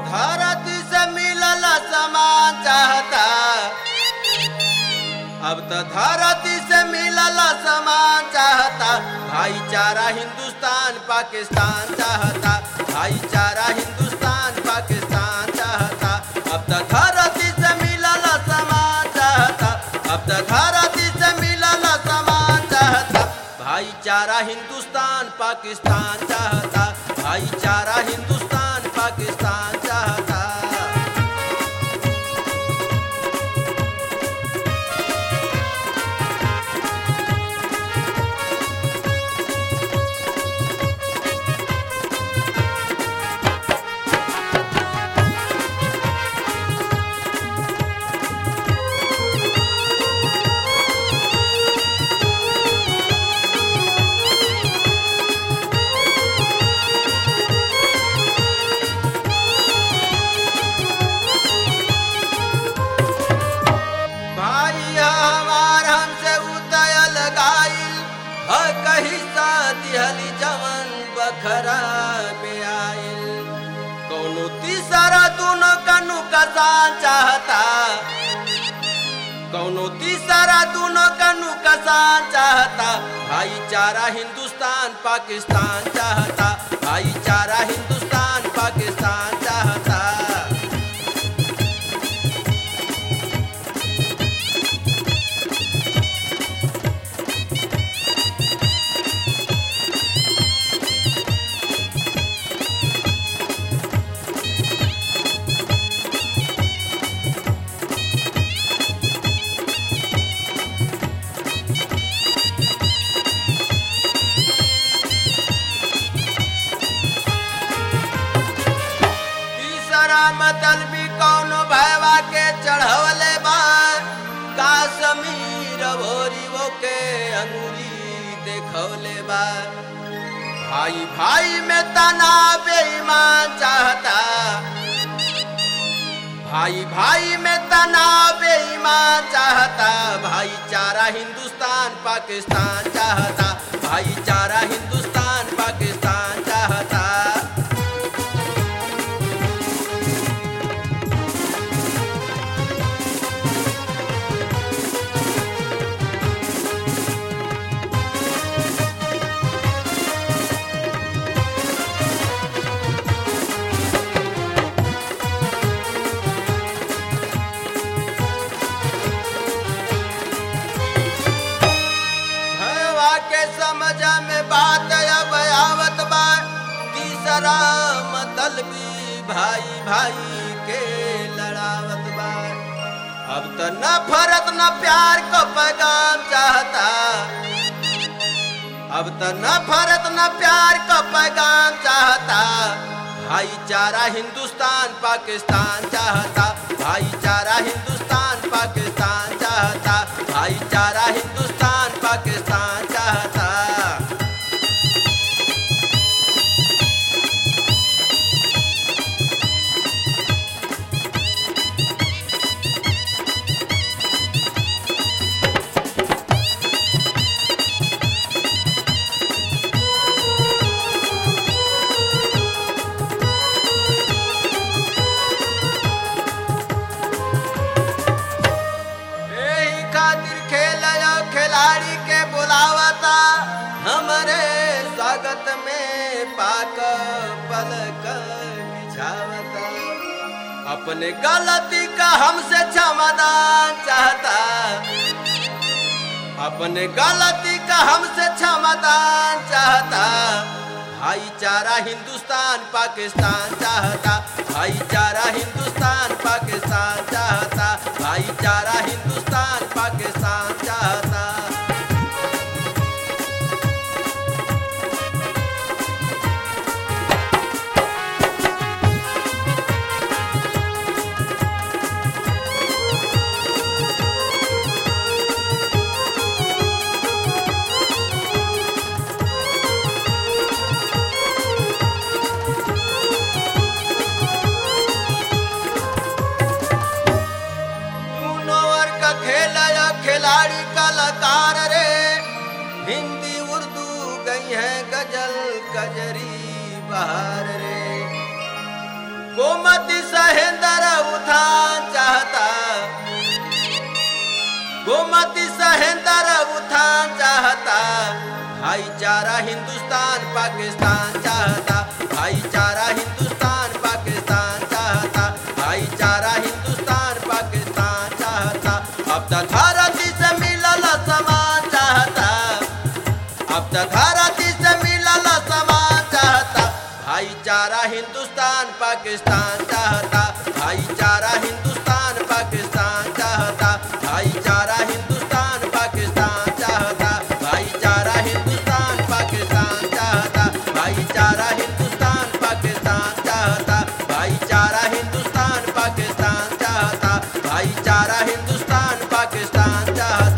धरती से मिलल समान चाहता अब तो धरती से मिलल समान चाहता भाईचारा हिंदुस्तान पाकिस्तान चाहता भाईचारा हिंदुस्तान पाकिस्तान चाहता अब तो धरती से मिलल समान चाहता अब तो धरती से मिलल समान चाहता भाईचारा हिंदुस्तान पाकिस्तान चाहता भाईचारा हिंदुस्तान पाकिस्तान चाहता भाई हमार हमसे उतयल गाइल ह कही सा दिहली जवन बखरा में आइल कौनो तीसरा दोनों कनु कसान चाहता कौनो तीसरा दोनों कनु कसान चाहता भाईचारा हिंदुस्तान पाकिस्तान चाहता भाईचारा हिंदुस्तान पाकिस्तान चाहता तीसरा मतलबी कौनो भैवा के चढ़वले बा काश्मीर भोरी वो के अंगूरी देखवले बा भाई भाई में तना बेईमान चाहता भाई भाई में तना बेईमान चाहता भाईचारा हिंदुस्तान पाकिस्तान चाहता भाईचारा हिंदुस्तान पाकिस्तान चाहता भैया के समझ में बात अब आवत बा तीसरा मतलबी भाई भाई के लड़ावत बा अब तो न फरत न प्यार को पैगाम चाहता अब तो न फरत न प्यार को पैगाम चाहता भाईचारा हिंदुस्तान पाकिस्तान चाहता भाईचारा हिंदुस्तान पाकिस्तान चाहता भाईचारा हिंदुस्तान पाकिस्तान चाहता यही खातिर खेल खिलाड़ी के बुलावता हमरे स्वागत में पाक पलक बिछावता अपने गलती का हमसे क्षमादान चाहता अपने गलती का हमसे क्षमादान चाहता भाईचारा हिंदुस्तान पाकिस्तान चाहता भाईचारा हिंदुस्तान पाकिस्तान चाहता भाईचारा हिंदुस्तान पाकिस्तान चाहता दूनो वर्ग का खेल सहेंदर उठान चाहता गोमती सहेंदर उठान चाहता भाईचारा हिंदुस्तान पाकिस्तान चाहता भाईचारा हिंदुस्तान पाकिस्तान चाहता भाईचारा हिंदुस्तान पाकिस्तान चाहता अब तक धरती से मिलल समान चाहता अब तक धरती से मिलल समान चाहता भाईचारा हिंदुस्तान पाकिस्तान चाहता भाईचारा हिंदुस्तान पाकिस्तान चाहता भाईचारा हिंदुस्तान पाकिस्तान चाहता भाईचारा हिंदुस्तान पाकिस्तान चाहता भाईचारा हिंदुस्तान पाकिस्तान चाहता भाईचारा हिंदुस्तान पाकिस्तान चाहता भाईचारा हिंदुस्तान पाकिस्तान चाहता